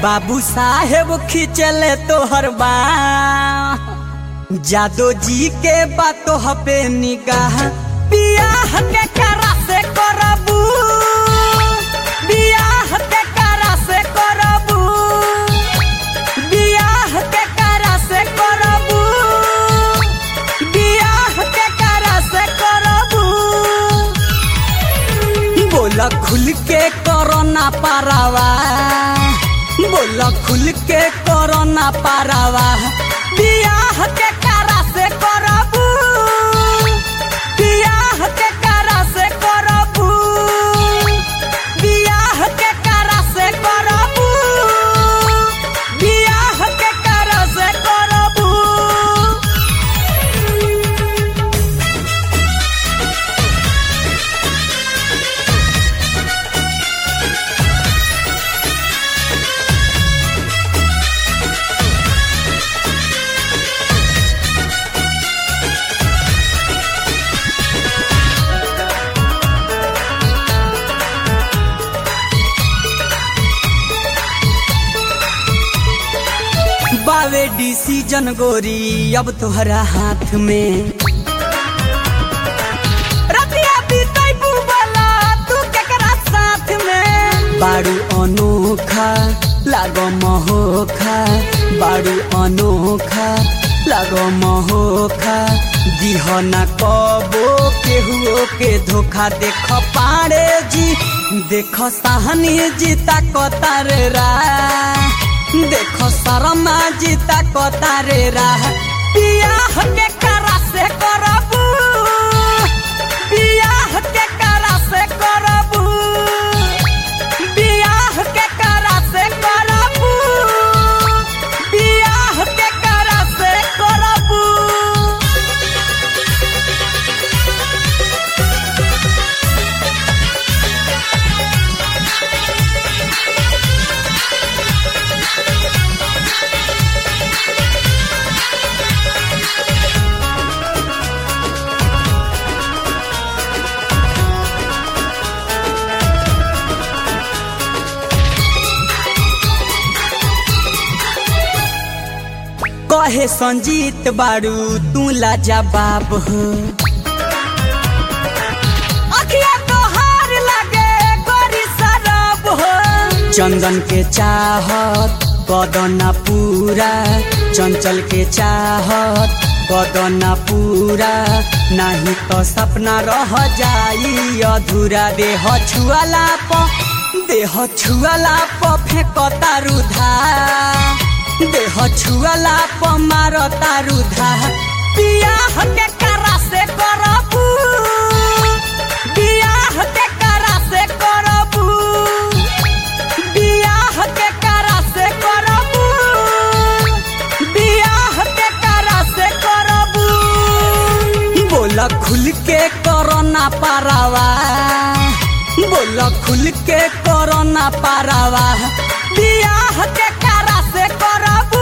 बाबू साहेब खिंचले तोहर बा जादो जी के बातो हपे निगाह बियाह के करा से करबू बियाह के करा से करबू बियाह के करा से करबू बियाह के करा से करबू बोला खुल के करो ना पारावा बोला खुल के करो ना पारावा बियाह के करा से करबू बियाह के करा से करबू बियाह के करा से करबू बियाह के करा से करबू बावे डिसीजन गोरी अब तोहरा हाथ में रतिया बीतैबू वाला तू केकरा साथ में बारू अनोखा लागो महोखा बारू अनोखा लागो महोखा दिह ना कबो केहुओ के धोखा देख पारे जी देख साहनी जीता कतार रा देख शर्मा जीता कतारे राह बियाह के करा से करबू बियाह के करा से करबू बियाह के करा से करबू बियाह के करा से करबू कहे संजीत बारू तू लाजवाब हो अखिया तोहार लागे गोरी शराब हो चंदन के चाहत कदना पूरा चंचल के चाहत कदना पूरा नहीं तो सपना रह जाई अधूरा देह छुआला प देह छुआला प फेंकता रुधा देह छुआला प मारता रुधा बियाह के करा से करबू बियाह के करा से करबू बियाह के करा से करबू बियाह के करा से करबू बोला खुल के करो ना पारावा बोला खुल के करो ना पारावा बियाह के करा से करबू